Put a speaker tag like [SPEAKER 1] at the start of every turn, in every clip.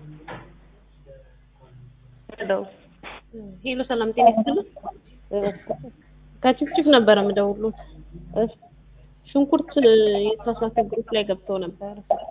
[SPEAKER 1] ደው
[SPEAKER 2] ሄሎ ሰላም ጤና ይስጥልኝ። ከችፍችፍ ነበረ የምደውሉት።
[SPEAKER 1] እሺ
[SPEAKER 2] ሽንኩርት የተሳሳተ ግሩፕ ላይ ገብተው ነበረ።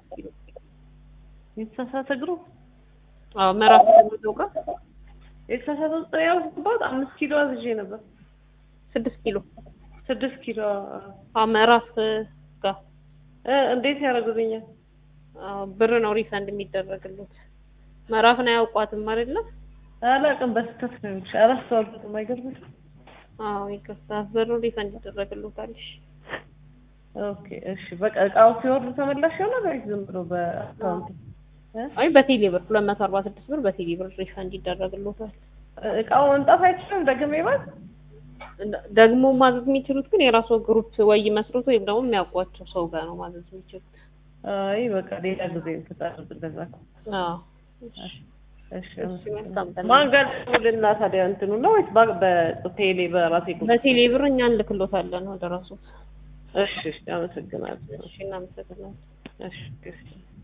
[SPEAKER 1] የተሳሳተ ግሩፕ
[SPEAKER 2] አዎ ምዕራፍ ተመደው ጋር
[SPEAKER 1] የተሳሳተ ቁጥር ያልኩባት አምስት ኪሎ አዝዤ ነበር።
[SPEAKER 2] ስድስት ኪሎ
[SPEAKER 1] ስድስት ኪሎ
[SPEAKER 2] አዎ ምዕራፍ ጋር
[SPEAKER 1] እ እንዴት ያደርጉልኛል?
[SPEAKER 2] አዎ ብር ነው ሪፈንድ የሚደረግሉት። ምዕራፍን አያውቋትም አይደለ?
[SPEAKER 1] አላውቅም። በስህተት ነው የሚልሽ። አላስተዋልኩትም። አይገርምሽም?
[SPEAKER 2] አዎ ይቅርታ፣ ብሩ ሪፈንድ ይደረግሉታል። እሺ
[SPEAKER 1] ኦኬ እሺ። በቃ እቃው ሲወርድ ተመላሽ ይሆናል ወይስ ዝም ብሎ በአካውንት? እ?
[SPEAKER 2] አይ በቴሌ ብር ሁለት መቶ አርባ ስድስት ብር በቴሌ ብር ሪፈንድ ይደረግሉታል።
[SPEAKER 1] እቃው መምጣት አይችልም ደግሜ ባል
[SPEAKER 2] ደግሞ ማዘዝ የሚችሉት ግን የራሱ ግሩፕ ወይ ይመስሉት ወይም ደግሞ የሚያውቋቸው ሰው ጋር ነው ማዘዝ የሚችሉት።
[SPEAKER 1] አይ በቃ ሌላ ጊዜ ትታረቅ እንደዛ
[SPEAKER 2] አዎ
[SPEAKER 1] እሺ
[SPEAKER 2] እሺ፣ መልካም ቀን።
[SPEAKER 1] ማን ጋር ደውልና ታዲያ እንትኑ ነው ወይስ ባ- በቴሌ በራሴ ቁጥር?
[SPEAKER 2] በቴሌ ብር እኛ እንልክሎታለን ወደ ራሱ።
[SPEAKER 1] እሺ እሺ፣ አመሰግናለሁ።
[SPEAKER 2] እሺ እናመሰግናለን።
[SPEAKER 1] እሺ እሺ